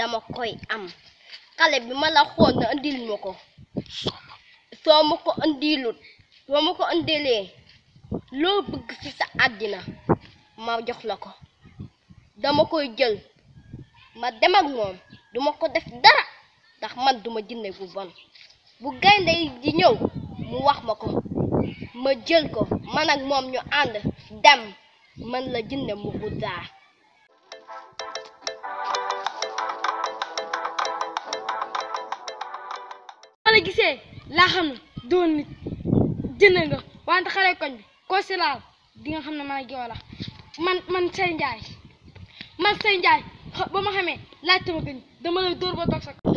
dama koy am xale bi ma la xool na andil ma ko soo ma ko andilut soo ma ko andilee loo bëgg ci sa àddina ma jox la ko dama koy jël ma dem ak moom duma ko def dara ndax man duma jinne bu bon bu gaynde yi di ñëw mu wax ma ko ma jël ko man ak moom ñu ànd dem man la jinne mu guddaa ma la gisee laa xam ne doon nit jënd nga wante xale koñ bi koo si laal di nga xam ne man ak yow la man man say njaay man say njaay xa- ba ma xamee laajte ma gën dama lay dóor ba toog sa kaw.